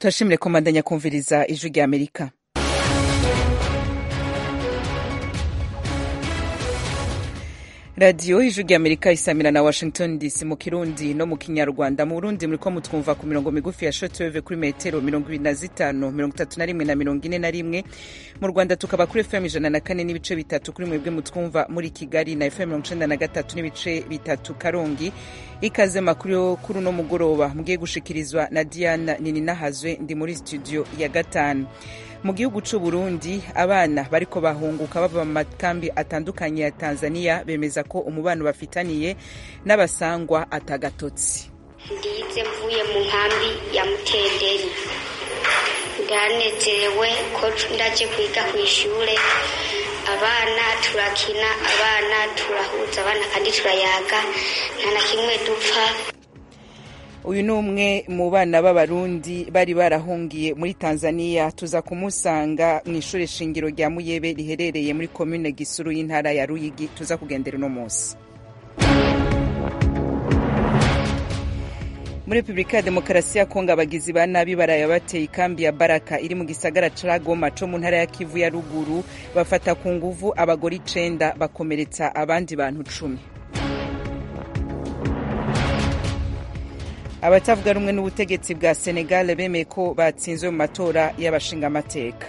turashimire komandanya kumviriza ijwi rya amerika radiyo ijwi rya amerika isamira na washington dc mu kirundi no mu kinyarwanda mu burundi muriko mutwumva ku mirongo migufi ya shotweve kuri metero mirongo ibiri na zitanu mirongo itatu na rimwe na mirongo ine na rimwe mu rwanda tukaba kuri fm ijana na kane n'ibice bitatu kuri mwebwe mutwumva muri kigali na fm mirongo icenda na gatatu n'ibice bitatu karongi ikaze makuru yo kuri uno mugoroba mugiye gushikirizwa na diana nininahazwe ndi muri studio ya gatanu mu gihugu c'u Burundi abana bariko bahunguka bava mu makambi atandukanye ya Tanzania bemeza ko umubano bafitaniye n'abasangwa atagatotsi ndize mvuye mu nkambi ya Mutenderi ndanezerewe ko ndaje kwiga ku ishure abana turakina abana turahuza abana kandi turayaga nta na kimwe dupfa uyu ni umwe mu bana b'abarundi bari barahungiye muri tanzania tuza kumusanga mu ishuri shingiro rya muyebe riherereye muri komine gisuru y'intara ya ruyigi tuza kugendera uno munsi muri repubulika ya demokarasi ya kongo abagizi ba nabi baraye bateye ikambi ya baraka iri mu gisagara ca goma co mu ntara ya kivu ya ruguru bafata ku nguvu abagore icenda bakomeretsa abandi bantu cumi abatavuga rumwe n'ubutegetsi bwa senegal bemeye ko batsinzwe mu matora y'abashingamateka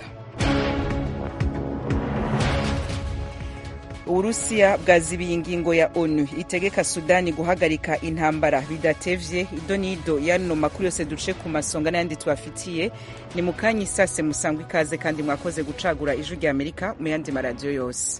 uburusiya bwazibiye ingingo ya onu itegeka sudani guhagarika intambara bidatevye ido n'ido yano makuru yose duce ku masonga n'ayandi tubafitiye ni mu kanya isase musangwa ikaze kandi mwakoze gucagura ijwi rya amerika mu yandi maradiyo yose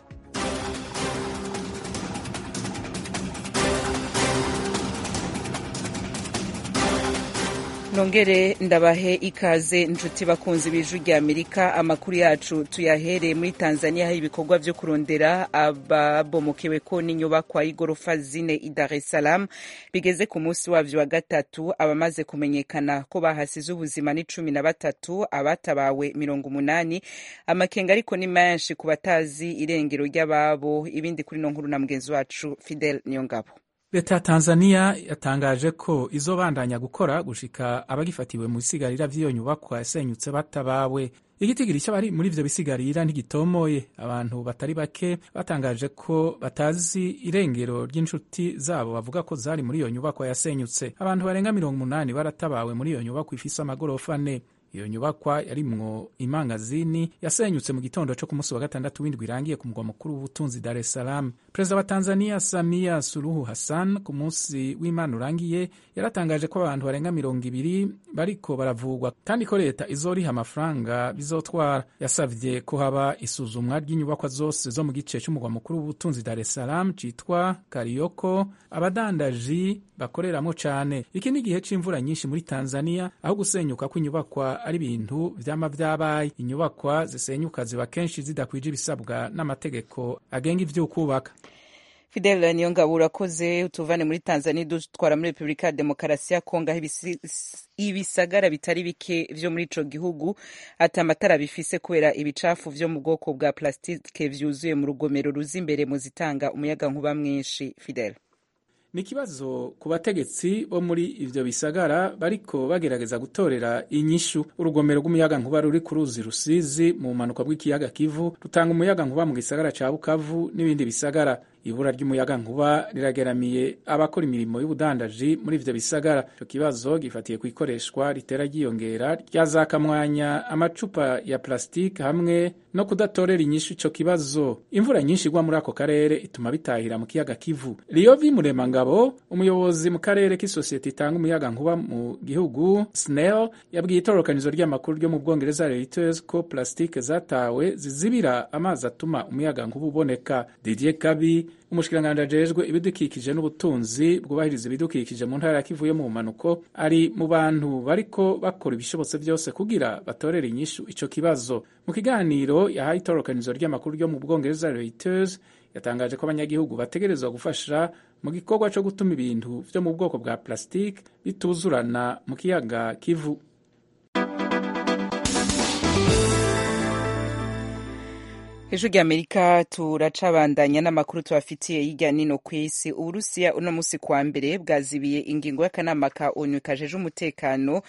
nongere ndabahe ikaze inshuti bakunzi b'ijwi rya amerika amakuru yacu tuyahereye muri tanzania hari ibikorwa vyo kurondera ababomokewe ko n'inyubakwa y'igorofa zine i dar es salaam bigeze ku munsi wavyo wa gatatu abamaze kumenyekana ko bahasize ubuzima ni cumi na batatu abatabawe mirongo umunani amakenga ariko ni menshi ku batazi irengero ry'ababo ibindi kuri no nkuru na mugenzi wacu fidel niyongabo leta ya tanzania yatangaje ko izobandanya gukora gushika abagifatiwe mu bisigarira vy'iyo nyubakwa yasenyutse batabawe igitigiri cy'abari muri ivyo bisigarira ntigitomoye abantu batari bake batangaje ko batazi irengero ry'inshuti zabo bavuga ko zari muri iyo nyubakwa yasenyutse abantu barenga mirongo umunani baratabawe muri iyo nyubakwa ifise amagorofa ane iyo nyubakwa yarimwo imangazini yasenyutse mu gitondo co ku munsi wa gatandatu w'indwi irangiye ku mugwa mukuru w'ubutunzi Dar es Salaam. Perezida wa Tanzania Samia Suluhu Hassan ku munsi w'Imana urangiye yaratangaje ko abantu barenga mirongo ibiri bariko baravugwa kandi ko leta izoriha amafaranga bizotwara. Yasavye ko haba isuzumwa ry'inyubakwa zose zo mu gice c'umugwa mukuru w'ubutunzi Dar es Salaam citwa Karioko abadandaji bakoreramwo cane. Iki ni igihe c'imvura nyinshi muri Tanzania aho gusenyuka kw'inyubakwa ari ibintu vyama vyabaye inyubakwa zisenyuka ziba kenshi zidakwije ibisabwa n'amategeko agenga ivy'ukubaka fidel niyongabo urakoze utuvane muri tanzania dutwara muri repubulika ya demokarasi ya kongo aho ibisagara bitari bike vyo muri ico gihugu ati amatara bifise kubera ibicafu vyo mu bwoko bwa plastike vyuzuye mu rugomero ruza imbere mu zitanga umuyaga nkuba mwinshi fidel ni ikibazo ku bategetsi bo muri ivyo bisagara bariko bagerageza gutorera inyishu urugomero rw'umuyaga nkuba ruri ku ruzi rusizi mu bumanuka bw'ikiyaga kivu rutanga umuyaga nkuba mu gisagara ca bukavu n'ibindi bisagara ibura ry'umuyaga nkuba rirageramiye abakora imirimo y'ubudandaji muri ivyo bisagara ico kibazo gifatiye ku ikoreshwa ritera ryiyongera rya za kamwanya amacupa ya plastike hamwe no kudatorera inyishu ico kibazo imvura nyinshi igwa muri ako karere ituma bitahira mu kiyaga kivu riyovi muremangabo umuyobozi mu karere k'isosiyete itanga umuyaga nkuba mu gihugu snell yabwiye itororokanizo ry'amakuru ryo mu bwongereza reuters ko plastike zatawe zizibira amazi atuma umuyaga nkuba uboneka didier kabi umushikiranganji ajejwe ibidukikije n'ubutunzi bwubahiriza ibidukikije mu ntara ya Kivu yo mu bumanuko ari mu bantu bariko bakora ibishobotse byose kugira batorere inyishu ico kibazo mu kiganiro yahaye itororokanizo ry'amakuru ryo mu bwongereza Reuters yatangaje ko abanyagihugu bategerezwa gufasha mu gikorwa co gutuma ibintu vyo mu bwoko bwa plastique bituzurana mu kiyaga Kivu ijwi rya amerika turacabandanya n'amakuru tubafitiye hirya nino ku isi uburusiya uno musi kuwa mbere bwazibiye ingingo y'akanama ka onu kajeje umutekano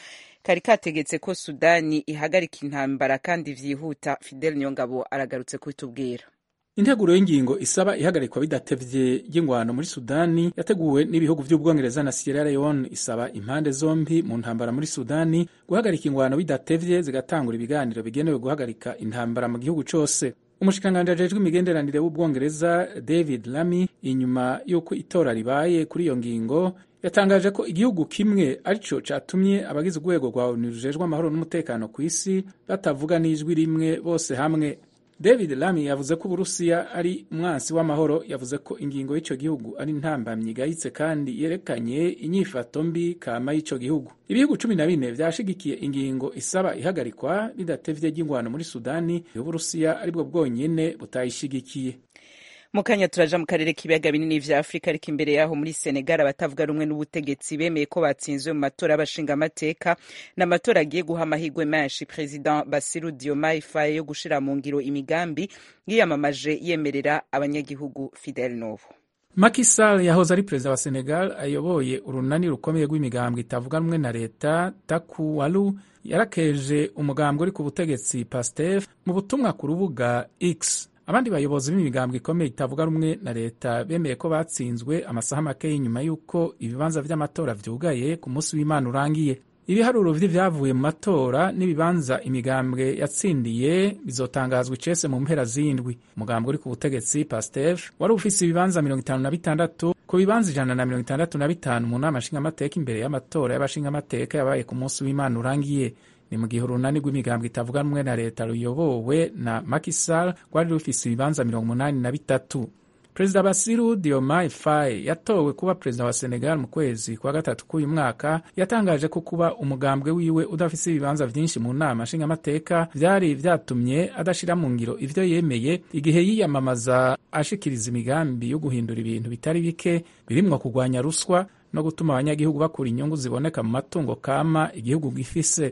kari kategetse ko sudani ihagarika intambara kandi vyihuta fidel niyongabo aragarutse kubitubwira integuro y'ingingo isaba ihagarikwa bidatevye ry'ingwano muri sudani yateguwe n'ibihugu vy'ubwongereza na sierra leone isaba impande zombi mu ntambara muri sudani guhagarika ingwano bidatevye zigatangura ibiganiro bigenewe guhagarika intambara mu gihugu cose umushikiranganji ajejwe imigenderanire w'ubwongereza david lamy inyuma y'uko itora ribaye kuri iyo ngingo yatangaje ko igihugu kimwe arico catumye abagize urwego rwa onu rujejwe amahoro n'umutekano ku isi batavuga n'ijwi rimwe bose hamwe david lamy yavuze ko uburusiya ari umwansi w'amahoro yavuze ko ingingo y'ico gihugu ari intambamyi igayitse kandi yerekanye inyifato mbi kama y'ico gihugu ibihugu cumi na bine vyashigikiye ingingo isaba ihagarikwa bidatevye ry'ingwano muri sudani uburusiya aribwo bwonyene butayishigikiye mu kanya turaja mu karere k'ibiyaga binini vya afurika ariko imbere yaho muri senegal abatavuga rumwe n'ubutegetsi bemeye ko batsinzwe mu matora y'abashingamateka n'amatora agiye guha amahirwe menshi president basiru diomaye faye yo gushira mu ngiro imigambi yiyamamaje yemerera abanyagihugu fidel novo Macky Sall yahoze ari perezida wa Senegal ayoboye urunani rukomeye rw'imigambwe itavuga rumwe na leta Takuwalu yarakeje umugambwe uri ku butegetsi Pastef mu butumwa ku rubuga X abandi bayobozi b'imigambwe ikomeye itavuga rumwe na leta bemeye ko batsinzwe amasaha make y'inyuma y'uko ibibanza vy'amatora vyugaye ku munsi w'imana urangiye ibiharuro vy'ivyavuye mu matora n'ibibanza imigambwe yatsindiye bizotangazwa icese mu mpera z'indwi umugambwe uri ku butegetsi pastef wari ufise ibibanza mirongo itanu na bitandatu ku bibanza ijana na mirongo itandatu na bitanu mu nama nshingamateka imbere y'amatora y'abashingamateka yabaye ku munsi w'imana urangiye ni mu gihe urunani rw'imigambwe itavuga rumwe na leta ruyobowe na Macky Sall rwari rufise ibibanza mirongo umunani na bitatu perezida basiru diomaye faye yatowe kuba perezida wa senegal mu kwezi kwa gatatu k'uyu mwaka yatangaje ko kuba umugambwe wiwe udafise ibibanza vyinshi mu nama nshingamateka vyari vyatumye adashira mu ngiro ivyo yemeye igihe yiyamamaza ashikiriza imigambi yo guhindura ibintu bitari bike birimwo kugwanya ruswa no gutuma abanyagihugu bakura inyungu ziboneka mu matungo kama igihugu gifise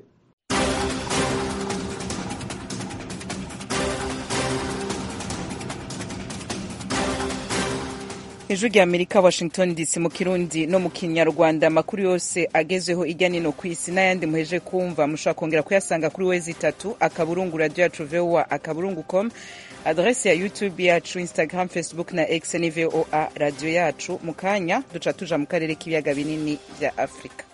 ijwi rya amerika washington dc mu kirundi no mu kinyarwanda amakuru yose agezweho ijya nino ku isi n'ayandi muheje kumva mushobora kongera kuyasanga kuri wezi itatu akaburungu radio yacu voa akaburungu com adrese ya youtube yacu instagram facebook na x ni voa radio yacu mu kanya duca tuja mu karere k'ibiyaga binini vya afurika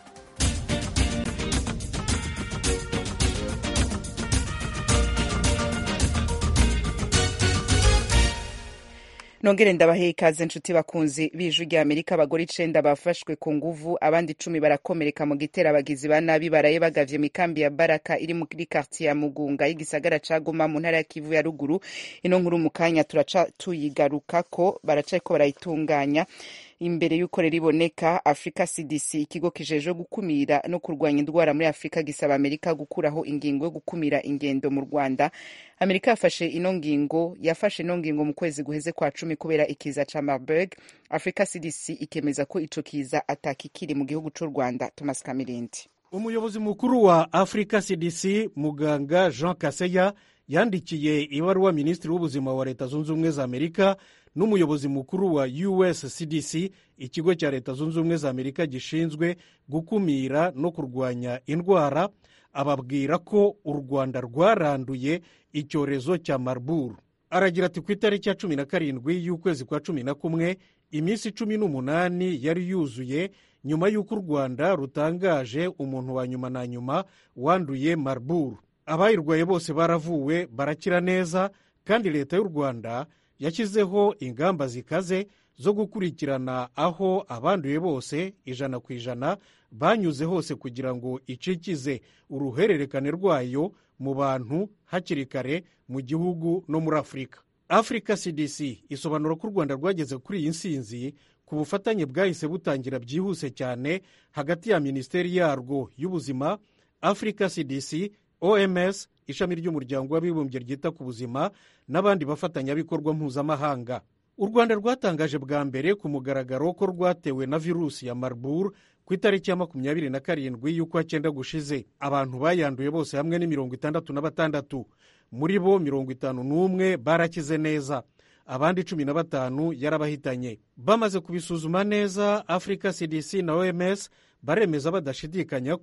nongere ndabahe ikaze nshuti bakunzi b'ijwi rya amerika abagore icenda bafashwe ku nguvu abandi icumi barakomereka mu gitera abagizi ba nabi baraye bagavye mu ikambi ya baraka iri muri kartiye ya mugunga y'igisagara ca goma mu ntara ya kivu ya ruguru ino nkuru mu kanya turaca tuyigarukako baracako barayitunganya imbere y'uko rero iboneka africa cdc ikigo kijejwe gukumira no kurwanya indwara muri afurika gisaba amerika gukuraho ingingo yo gukumira ingendo mu rwanda amerika yafashe ino ngingo yafashe ino ngingo mu kwezi guheze kwa cumi kubera ikiza ca marburg africa cdc ikemeza ko ico kiza atakikiri mu gihugu c'u rwanda thomas kamirindi umuyobozi mukuru wa africa cdc muganga jean kaseya yandikiye ibaruwa minisitiri w'ubuzima wa leta zunze ubumwe za amerika n'umuyobozi mukuru wa us cdc ikigo cya leta zunze ubumwe za amerika gishinzwe gukumira no kurwanya indwara ababwira ko u rwanda rwaranduye icyorezo cya marburg aragira ati ku itariki ya cumi na karindwi y'ukwezi kwa cumi na kumwe iminsi cumi n'umunani yari yuzuye nyuma y'uko u rwanda rutangaje umuntu wa nyuma na nyuma wanduye marburg abayirwaye bose baravuwe barakira neza kandi leta y'u rwanda yashyizeho ingamba zikaze zo gukurikirana aho abanduye bose ijana ku ijana banyuze hose kugira ngo icikize uruhererekane rwayo mu bantu hakiri kare mu gihugu no muri afurika afurika cdc isobanura ko u rwanda rwageze kuri iyi nsinzi ku bufatanye bwahise butangira byihuse cyane hagati ya minisiteri yarwo y'ubuzima afurika cdc oms ishami ry'umuryango w'abibumbye ryita ku buzima n'abandi bafatanyabikorwa mpuzamahanga u rwanda rwatangaje bwa mbere ku mugaragaro ko rwatewe na virusi ya marburg ku itariki ya makumyabiri na karindwi y'ukwa cyenda gushize abantu bayanduye bose hamwe ni mirongo itandatu na batandatu muri bo mirongo itanu n'umwe barakize neza abandi cumi na batanu yarabahitanye bamaze kubisuzuma neza africa cdc na oms baremeza badashidikanya ko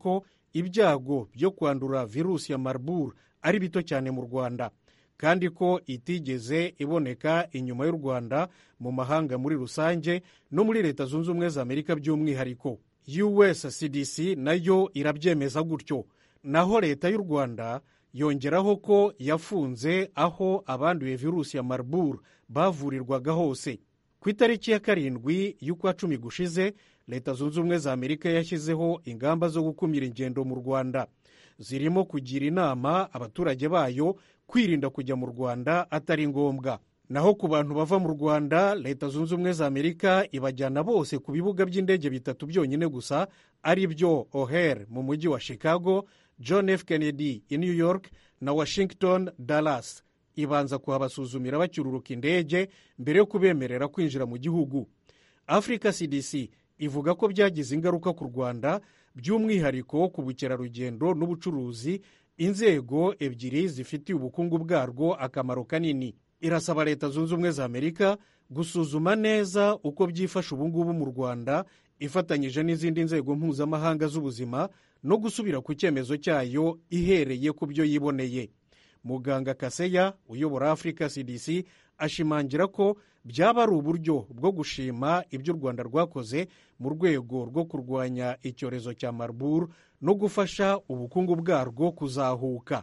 ibyago byo kwandura virusi ya marburg ari bito cyane mu rwanda kandi ko itigeze iboneka inyuma y'u rwanda mu mahanga muri rusange no muri leta zunze ubumwe za amerika by'umwihariko us cdc nayo irabyemeza gutyo naho leta y'u rwanda yongeraho ko yafunze aho abanduye virusi ya marburg bavurirwaga hose ku itariki ya karindwi y'ukwa cumi gushize leta zunze ubumwe za amerika yashyizeho ingamba zo gukumira ingendo mu rwanda zirimo kugira inama abaturage bayo kwirinda kujya mu rwanda atari ngombwa naho ku bantu bava mu rwanda leta zunze ubumwe za amerika ibajyana bose ku bibuga by'indege bitatu byonyine gusa ari byo o'hare mu mujyi wa chicago john f kennedy i new york na washington dallas ibanza kuhabasuzumira bacyururuka indege mbere yo kubemerera kwinjira mu gihugu africa cdc ivuga ko byagize ingaruka ku rwanda by'umwihariko ku bukerarugendo n'ubucuruzi inzego ebyiri zifitiye ubukungu bwarwo akamaro kanini irasaba leta zunze ubumwe za amerika gusuzuma neza uko byifashe ubungubu mu rwanda ifatanyije n'izindi nzego mpuzamahanga z'ubuzima no gusubira ku cyemezo cyayo ihereye ku byo yiboneye muganga kaseya uyobora africa cdc ashimangira ko byaba ari uburyo bwo gushima ibyo u rwanda rwakoze mu rwego rwo kurwanya icyorezo cya marburg no gufasha ubukungu bwarwo kuzahuka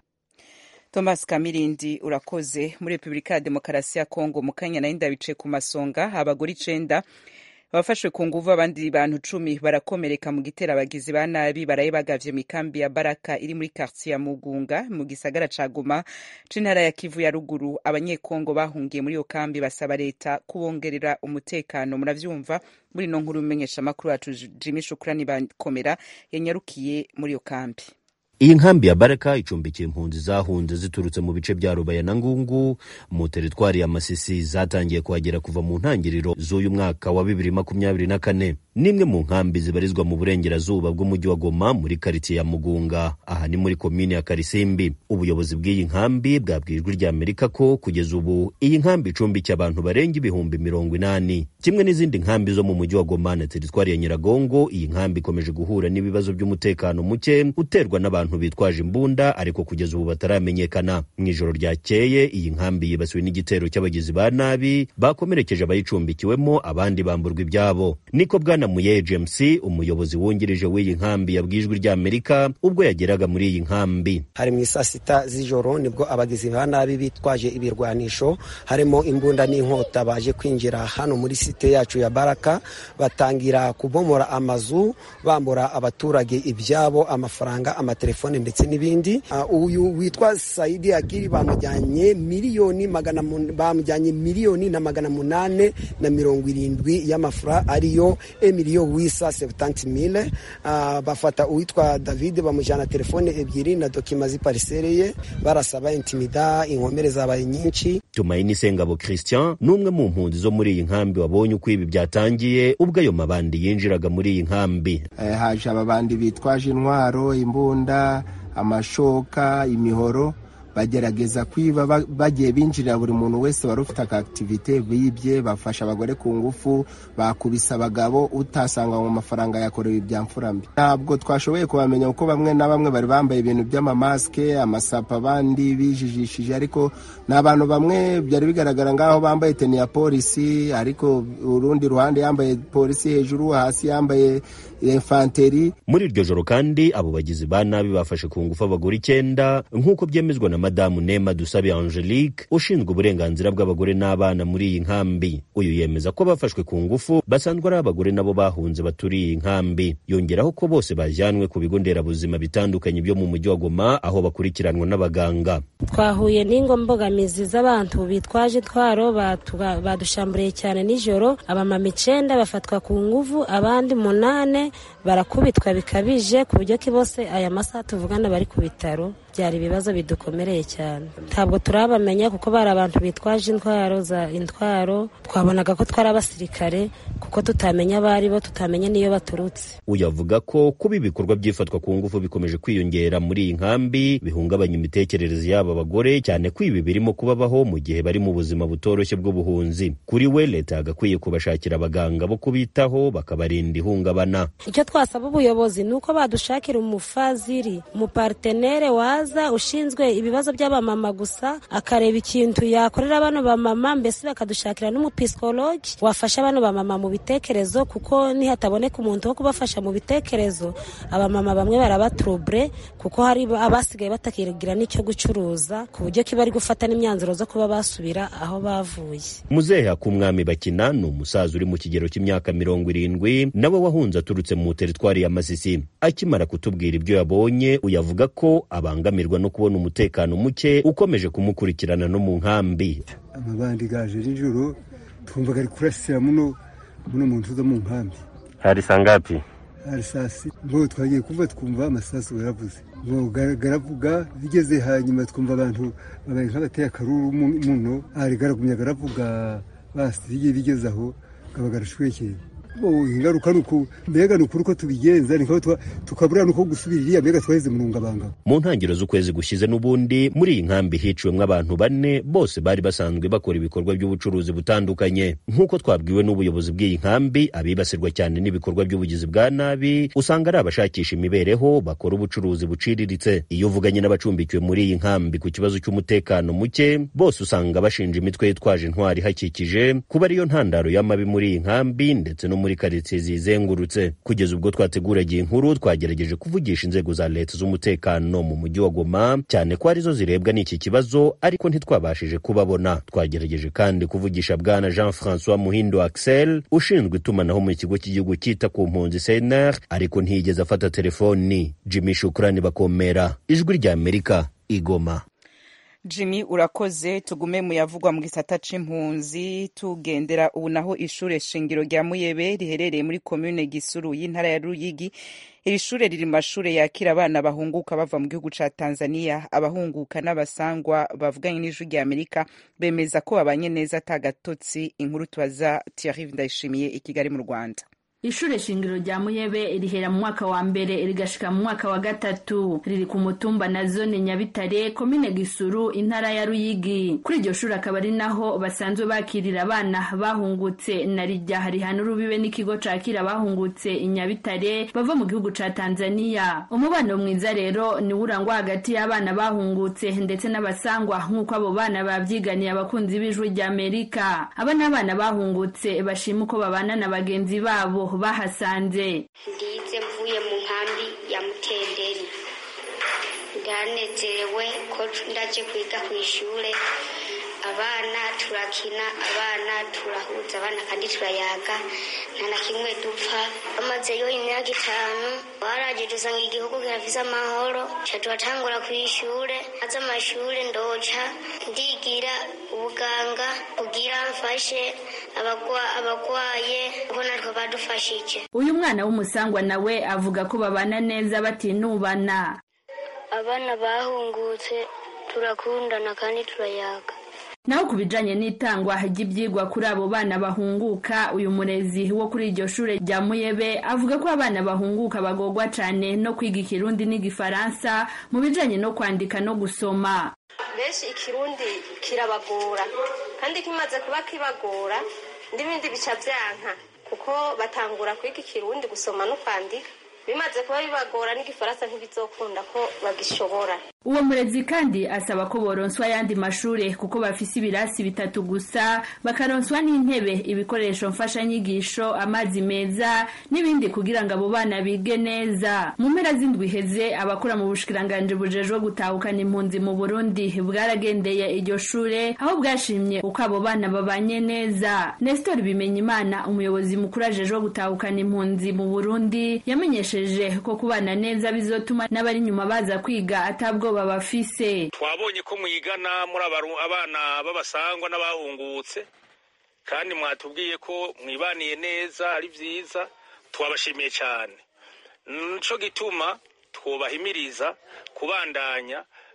thomas kamirindi urakoze muri repubulika ya demokarasi ya kongo mu kanya nayo ndabicaye ku masonga abagore icenda abafashwe ku nguvu abandi bantu cumi barakomereka mu gitera abagizi ba nabi baraye bagavye mu ikambi ya baraka iri muri kartiye ya mugunga mu gisagara ca goma c'intara ya kivu ya ruguru abanyekongo bahungiye muri iyo kambi basaba leta kubongerera umutekano muravyumva muri ino nkuru umenyesha amakuru yacu jimi shukurani bakomera yanyarukiye muri iyo kambi iyi nkambi ya baraka icumbikiye impunzi zahunze ziturutse mu bice bya rubaya na ngungu mu teritwari ya masisi zatangiye kuhagera kuva mu ntangiriro z'uyu mwaka wa bibiri makumyabiri na kane n'imwe mu nkambi zibarizwa mu burengerazuba bw'umujyi wa goma muri karitsiye ya mugunga aha ni muri komini ya karisimbi ubuyobozi bw'iyi nkambi bwabwiye ijwi rya amerika ko kugeza ubu iyi nkambi icumbikiye abantu barenga ibihumbi mirongo inani kimwe n'izindi nkambi zo mu mujyi wa goma na teritwari ya nyiragongo iyi nkambi ikomeje guhura n'ibibazo by'umutekano muke uterwa n'abantu bitwaje imbunda ariko kugeza ubu bataramenyekana mu ijoro ryakeye iyi nkambi yibasiwe n'igitero cy'abagizi ba nabi bakomerekeje abayicumbikiwemo abandi bamburwa ibyabo niko bwana muye james umuyobozi wungirije w'iyi nkambi yabwiye ijwi ry'amerika ubwo yageraga muri iyi nkambi hari mu isaa sita z'ijoro nibwo abagizi ba nabi bitwaje ibirwanisho harimo imbunda n'inkota baje kwinjira hano muri site yacu ya baraka batangira kubomora amazu bambura abaturage ibyabo amafaranga amatelefone ndetse n'ibindi uh, uyu witwa saidi akiri bamujyanye miliyoni magana bamujyanye miliyoni na magana munane na mirongo irindwi y'amafura ariyo emiliyo wisa sebutanti mile uh, bafata uwitwa david bamujyana telefone ebyiri na dokima z'iparisere ye barasaba intimida inkomere zabaye nyinshi tumayini sengabo christian ni umwe mu mpunzi zo muri iyi nkambi wabonye uko ibi byatangiye ubwo ayo mabandi yinjiraga muri iyi nkambi eh, haje ababandi bitwaje intwaro imbunda amashoka imihoro bagerageza kwiba bagiye binjirira buri muntu wese wari ufite akakitivite bibye bafasha abagore ku ngufu bakubise abagabo utasanga mu mafaranga yakorewe ibya mfurambi ntabwo twashoboye kubamenya kuko bamwe na bamwe bari bambaye ibintu by'amamasike amasapa abandi bijijishije ariko ni abantu bamwe byari bigaragara ngaho bambaye teni ya polisi ariko urundi ruhande yambaye polisi hejuru hasi yambaye infanteri muri iryo joro kandi abo bagizi ba nabi bafashe ku ngufu abagore icyenda nk'uko byemezwa na madamu nema dusabe angelique ushinzwe uburenganzira bw'abagore n'abana muri iyi nkambi uyu yemeza ko bafashwe ku ngufu basanzwe ari abagore nabo bahunze baturiye iyi nkambi yongeraho ko bose bajyanwe ku bigo nderabuzima bitandukanye byo mu mujyi wa goma aho bakurikiranwa n'abaganga twahuye n'ingo mbogamizi z'abantu bitwaje intwaro badushamburiye cyane nijoro abamama icenda bafatwa ku nguvu abandi munane barakubitwa bikabije ku buryo ki bose aya masaha tuvugana bari ku bitaro byari ibibazo bidukomereye cyane ntabwo turabamenya kuko bari abantu bitwaje intwaro za intwaro twabonaga ko twari abasirikare kuko tutamenya abo ari bo tutamenya n'iyo baturutse uyu avuga ko kuba ibikorwa by'ifatwa ku ngufu bikomeje kwiyongera muri iyi nkambi bihungabanya imitekerereze y'aba bagore cyane ko ibi birimo kubabaho mu gihe bari mu buzima butoroshye bw'ubuhunzi kuri we leta yagakwiye kubashakira abaganga bo kubitaho bakabarinda ihungabana icyo twasaba ubuyobozi ni uko badushakira umufaziri umupartenere waza ushinzwe ibibazo by'abamama gusa akareba ikintu yakorera bano bamama mbese bakadushakira n'umupisikologi wafasha bano bamama mu bitekerezo kuko nihataboneka umuntu wo kubafasha mu bitekerezo abamama bamwe barabaturubure kuko hari abasigaye batakigira n'icyo gucuruza ku buryo kiba ari gufata n'imyanzuro zo kuba basubira aho bavuye muzehe akumwami bakina ni umusaza uri mu kigero cy'imyaka mirongo irindwi nawe wahunze aturutse mu teritwari ya masisi akimara kutubwira ibyo yabonye uyavuga ko abangamirwa no kubona umutekano muke ukomeje kumukurikirana no mu nkambi amabandi gaje nijoro twumvaga ari kurasira muno muno mu nzu zo mu nkambi hari sangapi hari saa sita ngo twagiye kumva twumva amasasu yaravuze ngo garavuga bigeze hanyuma twumva abantu babaye nk'abateye akaruru muno ari garagumya garavuga basi bigeze aho kaba garashwekeye ingaruka ni uku mbega ni ukuri uko tubigenza ni tukabura nuko gusubira iriya mbega twaheze mu rungabanga mu ntangiriro z'ukwezi gushize n'ubundi muri iyi nkambi hiciwemo abantu bane bose bari basanzwe bakora ibikorwa by'ubucuruzi butandukanye nk'uko twabwiwe n'ubuyobozi bw'iyi nkambi abibasirwa cyane n'ibikorwa by'ubugizi bwa nabi usanga ari abashakisha imibereho bakora ubucuruzi buciriritse iyo uvuganye n'abacumbikiwe muri iyi nkambi ku kibazo cy'umutekano muke bose usanga bashinja imitwe yitwaje intwari ihakikije kuba ariyo ntandaro y'amabi muri iyi nkambi ndetse no muri karitsiye zizengurutse kugeza ubwo twateguragiye inkuru twagerageje kuvugisha inzego za leta z'umutekano mu mujyi wa goma cyane ko arizo zirebwa n'iki kibazo ariko ntitwabashije kubabona twagerageje kandi kuvugisha bwana jean francois muhindo axel ushinzwe itumanaho mu kigo cy'igihugu cyita ku mpunzi cnr ariko ntiyigeze afata telefoni jimmy shukurani bakomera ijwi ry'amerika igoma jimmy urakoze tugume mu yavugwa mu gisata c'impunzi tugendera ubu naho ishure shingiro rya muyebe riherereye muri komune gisuru y'intara ya ruyigi iri shure riri mu mashure yakira abana bahunguka bava mu gihugu ca tanzania abahunguka n'abasangwa bavuganye n'ijwi rya amerika bemeza ko babanye neza ata gatotsi inkuru tubaza thierry ndayishimiye i kigali mu rwanda ishure shingiro rya muyebe rihera mu mwaka wa mbere rigashika mu mwaka wa gatatu riri ku mutumba na zone nyabitare komine gisuru intara ya ruyigi kuri iryo shuri akaba ari naho basanzwe bakirira abana bahungutse na rijya rihana urubibe n'ikigo cakira abahungutse inyabitare bava mu gihugu ca tanzania umubano mwiza rero niwo urangwa hagati y'abana bahungutse ndetse n'abasangwa nk'uko abo bana babyiganiye abakunzi b'ijwi rya amerika aba ni abana bahungutse bashima uko babana na bagenzi babo bahasanze ndize mvuye mu nkambi ya mutenderi ndanezerewe ko ndaje kwiga ku ishure abana turakina abana turahuza abana kandi turayaga nta na kimwe dupfa bamazeyo imyaka itanu baraje dusanga igihugu kirafise amahoro ca turatangura ku ishure aza amashure ndoca ndigira ubuganga kugira mfashe abagwaye kuko natwe badufashije uyu mwana w'umusangwa nawe avuga ko babana neza batinubana abana bahungutse turakundana kandi turayaga naho ku bijanye n'itangwa ry'ivyigwa kuri abo bana bahunguka uyu murezi wo kuri iryo shure rya muyebe avuga ko abana bahunguka bagorwa cane no kwiga ikirundi n'igifaransa mu bijanye no kwandika no gusoma benshi ikirundi kirabagora kandi kimaze kuba kibagora n'ibindi bica vyanka kuko batangura kwiga ikirundi gusoma no kwandika bimaze kuba bibagora n'igifaransa ntibizokunda ko bagishobora uwo murezi kandi asaba ko boronswa ayandi mashure kuko bafise ibirasi bitatu gusa bakaronswa n'intebe ibikoresho mfashanyigisho amazi meza n'ibindi kugira ngo abo bana bige neza mu mpera z'indwi iheze abakora mu bushikiranganji bujejwe gutahukana impunzi mu burundi bwaragendeye iryo shure aho bwashimye uko abo bana babanye neza nestor bimenyimana umuyobozi mukuru ajejwe gutahukana impunzi mu burundi yamenyesheje ko kubana neza bizotuma n'abari inyuma baza kwiga atabwo babafise twabonye ko mwigana muri abana b'abasangwa n'abahungutse kandi mwatubwiye ko mwibaniye neza ari byiza twabashimiye cyane nico gituma twubahimiriza kubandanya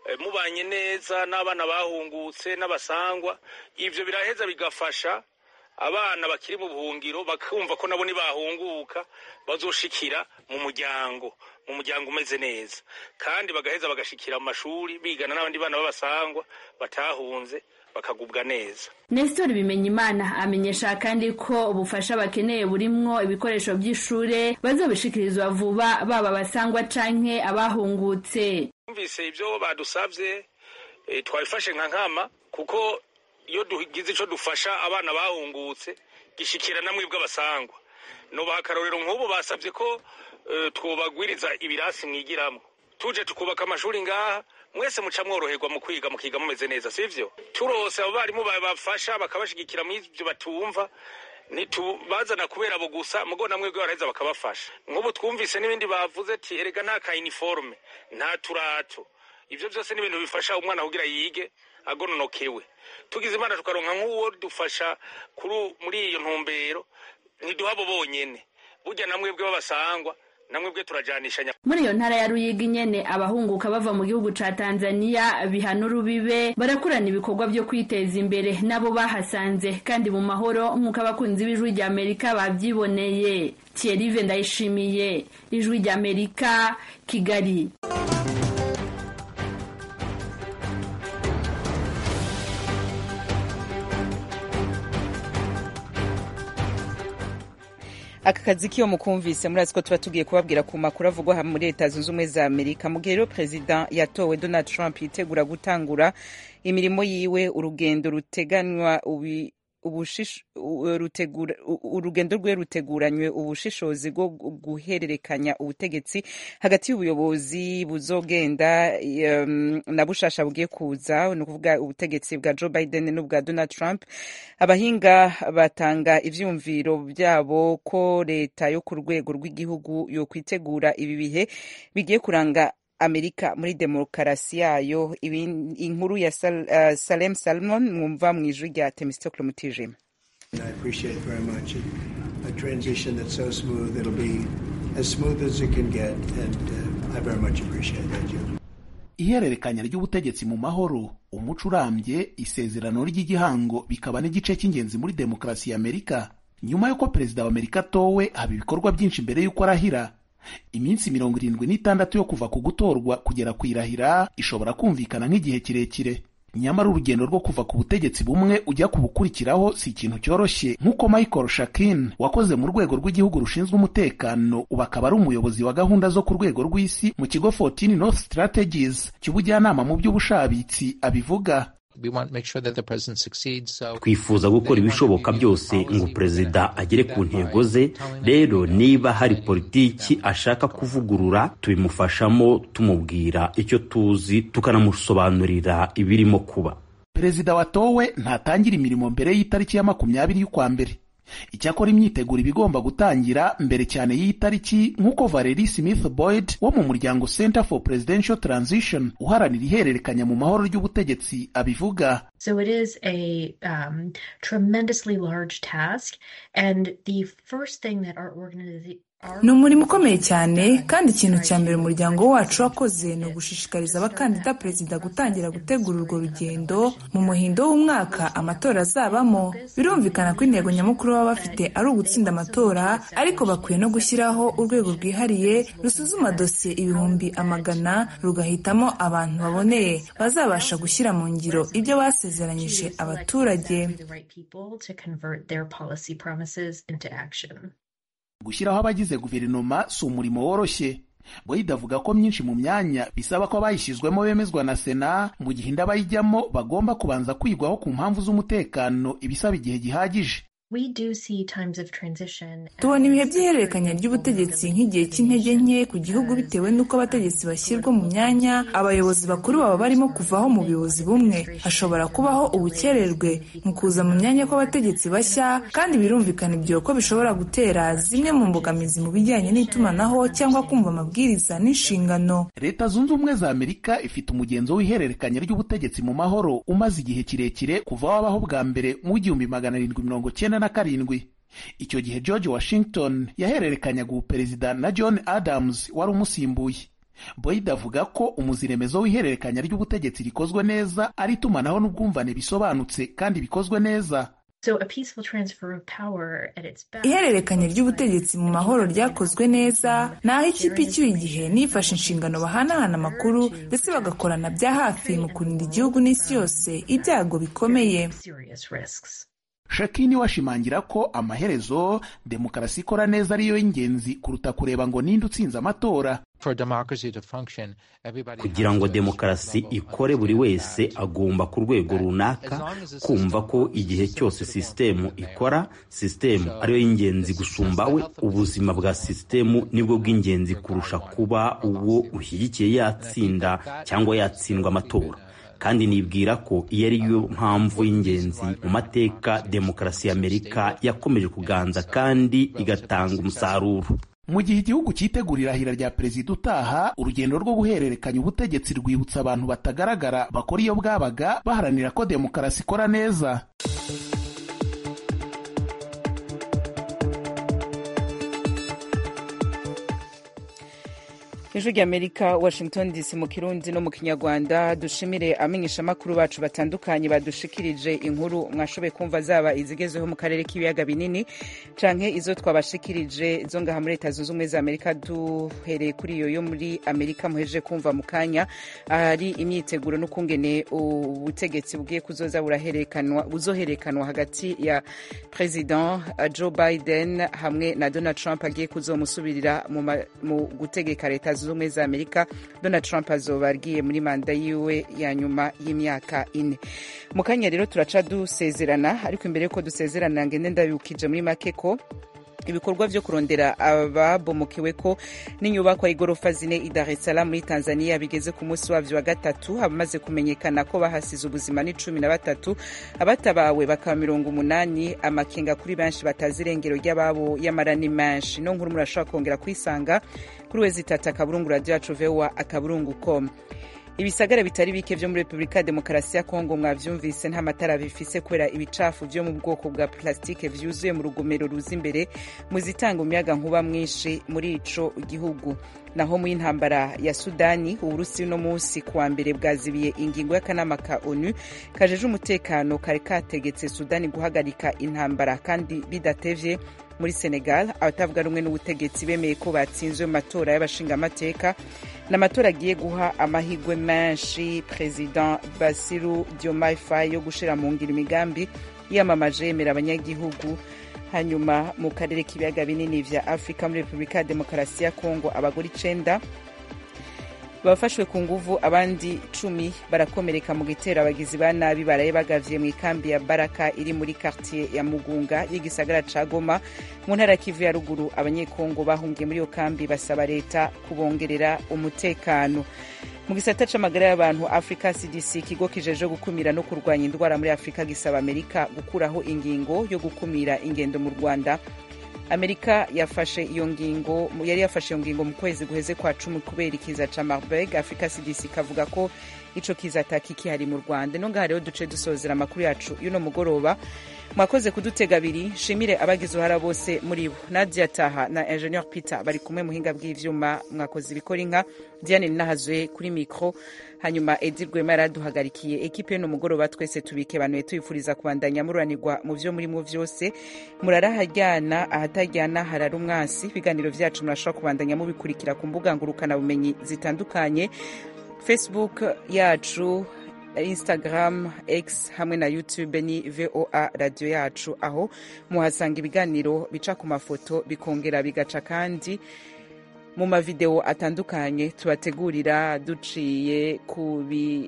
mubanye neza n'abana bahungutse n'abasangwa ibyo biraheza bigafasha abana bakiri mu buhungiro bakumva ko nabo nibahunguka bazoshikira mu muryango mu muryango umeze neza kandi bagaheza bagashikira mu mashuri bigana n'abandi bana b'abasangwa batahunze bakagubwa neza Nestor Bimenyimana amenyesha kandi ko ubufasha bakeneye burimwo ibikoresho by'ishure bazobishikirizwa vuba baba basangwa canke abahungutse twumvise ibyo badusabye e, twabifashe nka nkama kuko iyo dugize ico dufasha abana bahungutse gishikira namwe bw'abasangwa nubaha akarorero nk'ubu basabye ko uh, twobagwiriza ibirasi mwigiramwo tuje tukubaka amashuri ngaha mwese muca mworoherwa mu kwiga mukiga mumeze neza sivyo turose abo barimu babafasha bakabashigikira mu ivyo batumva ntitubazana kubera abo gusa mugo namwe bwe baraheza bakabafasha nk'ubu twumvise n'ibindi bavuze ati erega nta ka uniforme nta turato ivyo byose ni ibintu bifasha umwana kugira yige agononokewe tugize imana tukaronka nk'uwo dufasha kuri muri iyo ntumbero ntiduhabo bonyene burya namwe bwe babasangwa namwe bwe turajanishanya muri iyo ntara ya Ruyigi nyene abahunguka bava mu gihugu ca Tanzania bihana urubibe barakurana ibikorwa byo kwiteza imbere nabo bahasanze kandi mu mahoro nk'uko abakunzi b'ijwi rya Amerika bavyiboneye Thierry Ndayishimiye ijwi rya Amerika Kigali aka kazi kiyo mukumvise murazi ko tuba tugiye kubabwira ku makuru avugwa muri leta zunze ubumwe za amerika mu gihe rero perezida yatowe donald trump yitegura gutangura imirimo yiwe urugendo ruteganywa ubi urugendo rwe ruteguranywe ubushishozi bwo guhererekanya ubutegetsi hagati y'ubuyobozi buzogenda na bushasha bugiye kuza ni ukuvuga ubutegetsi bwa joe biden n'ubwa donald trump abahinga batanga ivyumviro byabo ko leta yo ku rwego rw'igihugu yo kwitegura ibi bihe bigiye kuranga amerika muri demokarasi yayo inkuru ya Sal, uh, salem salmon mwumva mu ijwi rya temistokle mutijima ihererekanya ry'ubutegetsi mu mahoro umuco urambye isezerano ry'igihango bikaba n'igice cy'ingenzi muri demokarasi ya amerika nyuma y'uko perezida wa amerika atowe haba ibikorwa byinshi mbere y'uko arahira iminsi mirongo irindwi n'itandatu yo kuva ku gutorwa kugera ku irahira ishobora kumvikana nk'igihe kirekire nyamara urugendo rwo kuva ku butegetsi bumwe ujya ku bukurikiraho si ikintu cyoroshye nk'uko michael shakin wakoze mu rwego rw'igihugu rushinzwe umutekano ubu akaba ari umuyobozi wa gahunda zo ku rwego rw'isi mu kigo 14 north strategies cy'ubujyanama mu by'ubushabitsi abivuga twifuza gukora ibishoboka byose ngo perezida agere ku ntego ze rero niba hari politiki ashaka kuvugurura tubimufashamo tumubwira icyo tuzi tukanamusobanurira ibirimo kuba perezida watowe ntatangira imirimo mbere y'itariki ya makumyabiri y'ukwa mbere icyakora imyiteguro iba igomba gutangira mbere cyane y'iyi tariki nk'uko Valerie Smith Boyd wo mu muryango Center for Presidential Transition uharanira ihererekanya mu mahoro ry'ubutegetsi abivuga So it is a um, tremendously large task and the first thing that our organization ni umurimo ukomeye cyane kandi ikintu cya mbere umuryango wacu wakoze ni ugushishikariza abakandida perezida gutangira gutegura urwo rugendo mu muhindo w'umwaka amatora azabamo birumvikana ko intego nyamukuru baba bafite ari ugutsinda amatora ariko bakwiye no gushyiraho urwego rwihariye rusuzuma dosiye ibihumbi amagana rugahitamo abantu baboneye bazabasha gushyira mu ngiro ibyo basezeranyije abaturage gushyiraho abagize guverinoma si umurimo woroshye boyida avuga ko myinshi mu myanya bisaba ko abayishyizwemo bemezwa na sena mu gihe indi abayijyamo bagomba kubanza kwigwaho ku mpamvu z'umutekano ibisaba igihe gihagije tubona ibihe by'ihererekanya ry'ubutegetsi nk'igihe cy'intege nke ku gihugu bitewe n'uko abategetsi bashyirwa mu myanya abayobozi bakuru baba barimo kuvaho mu buyobozi bumwe hashobora kubaho ubukererwe mu kuza mu myanya kw'abategetsi bashya kandi birumvikana ibyo ko bishobora gutera zimwe mu mbogamizi mu bijyanye n'itumanaho cyangwa kumva amabwiriza n'inshingano leta zunze ubumwe za amerika ifite umugenzo w'ihererekanya ry'ubutegetsi mu mahoro umaze igihe kirekire kuva wabaho bwa mbere mu w'igihumbi magana arindwi mirongo cyenda na karindwi icyo gihe george washington yahererekanyaga ubuperezida na john adams wari umusimbuye boyide avuga ko umuziremezo w'ihererekanya ry'ubutegetsi rikozwe neza ari itumanaho n'ubwumvane bisobanutse kandi bikozwe neza ihererekanya ry'ubutegetsi mu mahoro ryakozwe neza ni aho ikipe icyuye igihe nifashe inshingano bahanahana amakuru ndetse bagakorana bya hafi mu kurinda igihugu n'isi yose ibyago bikomeye shakini washimangira ko amaherezo demokarasi ikora neza ariyo y'ingenzi kuruta kureba ngo ninde utsinze amatora kugira ngo demokarasi ikore buri wese agomba ku rwego runaka kumva ko igihe cyose sisitemu ikora sisitemu ariyo y'ingenzi gusumba we ubuzima bwa sisitemu nibwo bw'ingenzi kurusha kuba uwo ushyigikiye yatsinda cyangwa yatsindwa amatora kandi nibwira ko iyo ari yo mpamvu y'ingenzi mu mateka demokarasi y'amerika yakomeje kuganza kandi igatanga umusaruro mu gihe igihugu cyitegura irahira rya perezida utaha urugendo rwo guhererekanya ubutegetsi rwibutsa abantu batagaragara bakora iyo bwabaga baharanira ko demokarasi ikora neza ijwi ry'amerika washington dc mu kirundi no mu kinyarwanda dushimire amenyeshamakuru bacu batandukanye badushikirije inkuru mwashoboye kumva zaba izigezeho mu karere k'ibiyaga binini canke izo twabashikirije zo ngaha muri leta zunze ubumwe za amerika duhereye kuri iyo yo muri amerika muhejeje kumva mu kanya ahari imyiteguro n'ukungene ubutegetsi bugiye kuzoza buraherekanwa buzoherekanwa hagati ya president joe biden hamwe na donald trump agiye kuzomusubirira mu gutegeka leta zunze ubumwe za amerika donald trump azoba agiye muri manda yiwe ya nyuma y'imyaka ine mu kanya rero turaca dusezerana ariko imbere y'uko dusezerana ngende ndabibukije muri make ko ibikorwa byo kurondera ababomokewe ko n'inyubakwa y'igorofa zine i Dar es Salaam muri Tanzania bigeze ku munsi wabyo wa gatatu abamaze kumenyekana ko bahasize ubuzima ni cumi na batatu abatabawe bakaba mirongo umunani amakenga kuri benshi batazi irengero ry'ababo y'amara ni menshi no nkuru murashobora kongera kwisanga kuri wezi itatu akaburungu radiyo yacu vowa akaburungu com ibisagara bitari bike vyo muri repubulika ya demokarasi ya kongo mwavyumvise nta matara bifise kubera ibicafu vyo mu bwoko bwa plastike vyuzuye mu rugomero ruza imbere mu zitanga umuyaga nkuba mwinshi muri ico gihugu naho mu y'intambara ya sudani uburusi uno munsi kuwa mbere bwazibiye ingingo y'akanama ka onu kajeje umutekano kari kategetse sudani guhagarika intambara kandi bidatevye muri senegal abatavuga rumwe n'ubutegetsi bemeye ko batsinzwe mu matora y'abashingamateka ni amatora agiye guha amahirwe menshi perezida basiru diomaye faye yo gushira mu ngiro imigambi yiyamamaje yemera abanyagihugu hanyuma mu karere k'ibiyaga binini vya afurika muri repubulika ya demokarasi ya kongo abagore icenda bafashwe ku nguvu abandi cumi barakomereka mu gitero abagizi ba nabi baraye bagavye mu ikambi ya baraka iri muri quartier ya mugunga y'igisagara ca goma mu ntara kivu ya ruguru abanyekongo bahungiye muri iyo kambi basaba leta kubongerera umutekano mu gisata c'amagara y'abantu africa cdc ikigo kijeje gukumira no kurwanya indwara muri afurika gisaba amerika gukuraho ingingo yo gukumira ingendo mu rwanda amerika yafashe iyo ngingo yari yafashe iyo ngingo mu kwezi guheze kwa cumi kubera ikiza ca marburg africa cdc ikavuga ko ico kiza atakikihari mu rwanda no ngaha rero duce dusozera amakuru yacu y'uno mugoroba mwakoze kudutega abiri shimire abagize uruhara bose muri bo nadia taha na ingenieur peter bari kumwe muhinga bw'ivyuma mwakoze ibikora inka diane nahazwe kuri mikro hanyuma edi rwema yaraduhagarikiye ekipe y'uno mugoroba twese tubikebanuye tuyifuriza kubandanya mururanirwa mu vyo murimo vyose muraraharyana ahatajyana harara umwansi ibiganiro vyacu murashobora kubandanya mubikurikira ku mbuga ngurukanabumenyi zitandukanye facebook yacu instagram x hamwe na youtube ni voa radiyo yacu aho muhasanga ibiganiro bica ku mafoto bikongera bigaca kandi mu mavideo atandukanye tubategurira duciye ku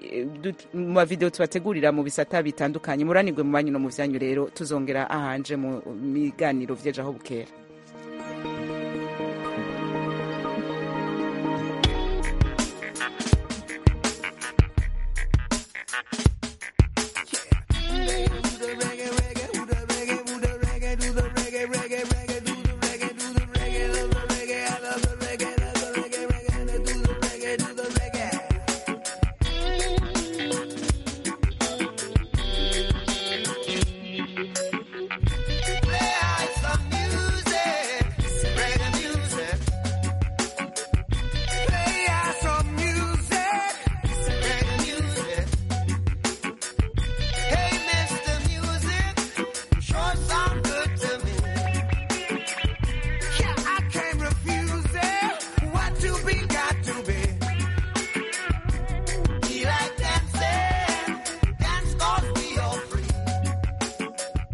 mu mavideo tubategurira mu bisata bitandukanye muranirwe mu banyu no mu vyanyu rero tuzongera ahanje mu biganiro vyeje aho bukera